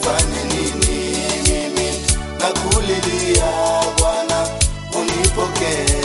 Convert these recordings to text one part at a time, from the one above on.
nifanye nini mimi nakulilia Bwana unipokee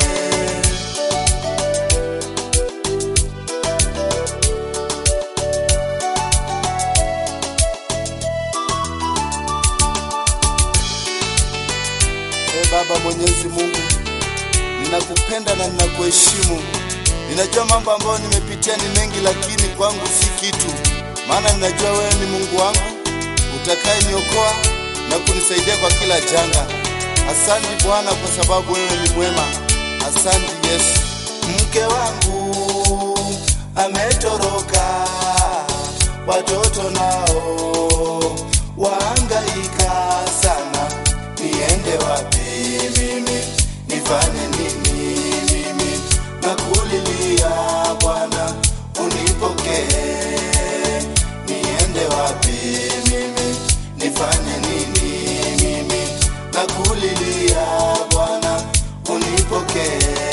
E Baba Mwenyezi Mungu, ninakupenda na ninakuheshimu. Ninajua mambo ambayo nimepitia ni mengi, lakini kwangu si kitu, maana ninajua wewe ni Mungu wangu utakayeniokoa na kunisaidia kwa kila janga. Asante Bwana kwa sababu wewe ni mwema. Asante Yesu. Mke wangu ametoroka, watoto nao waangaika sana. Niende wapi mimi? Nifanye nini mimi? Nakulilia Bwana unipokee. Niende wapi mimi? Nifanye nini mimi? Nakulilia Bwana unipokee.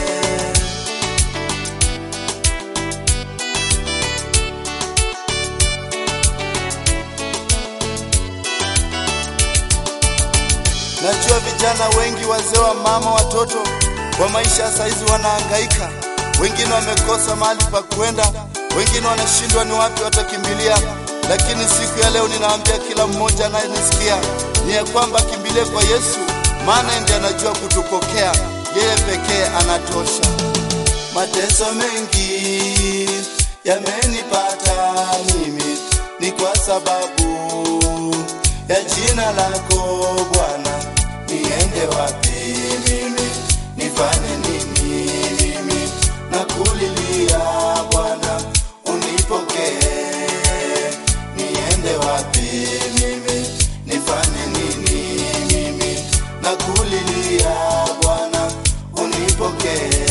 Najua vijana wengi, wazee wa mama, watoto kwa maisha ya saizi wanahangaika. Wengine wamekosa mahali pa kwenda, wengine wanashindwa ni wapi watakimbilia. Lakini siku ya leo ninaambia kila mmoja anayenisikia ni ya kwamba kimbilie kwa Yesu, maana ndiye anajua kutupokea. Yeye pekee anatosha. Mateso mengi yamenipata mimi, ni kwa sababu ya jina lako Bwana. Niende wapi mimi? Nifanye nini mimi? Nakulilia Bwana, unipokee. Niende wapi mimi? Nifanye nini mimi? Nakulilia Bwana, unipokee.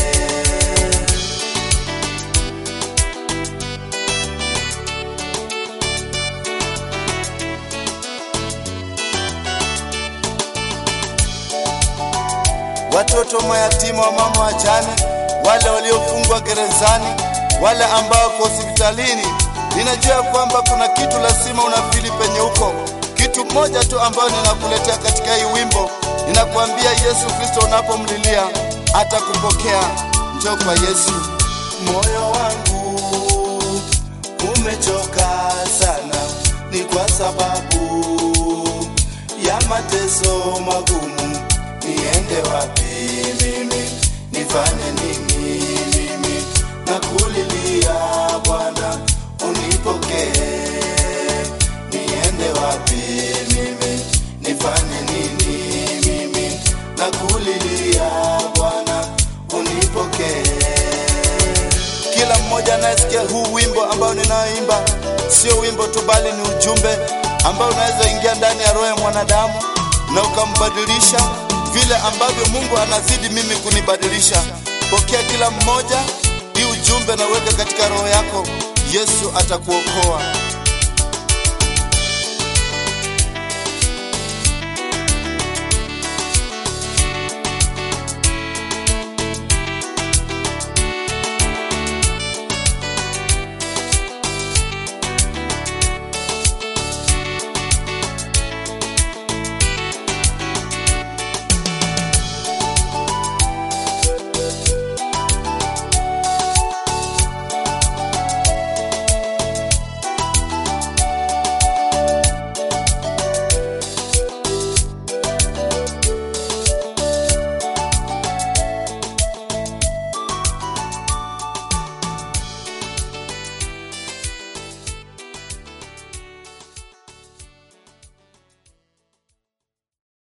watoto mayatima wa mama wajane, wale waliofungwa gerezani, wale ambao wako hospitalini. Ninajua kwamba kuna kitu lazima unafili penye huko, kitu moja tu ambayo ninakuletea katika hii wimbo. Ninakuambia Yesu Kristo, unapomlilia atakupokea. Njoo kwa Yesu. Moyo wangu umechoka sana, ni kwa sababu ya mateso magumu niende wapi mimi? Nifanye nini mimi? Nakulilia Bwana, unipokee. Niende wapi mimi? Nifanye nini mimi? Nakulilia Bwana, unipokee. Kila mmoja anayesikia huu wimbo ambao ninaoimba, sio wimbo tu, bali ni ujumbe ambao unaweza ingia ndani ya roho ya mwanadamu na ukambadilisha vile ambavyo Mungu anazidi mimi kunibadilisha. Pokea kila mmoja hii ujumbe na uweke katika roho yako. Yesu atakuokoa.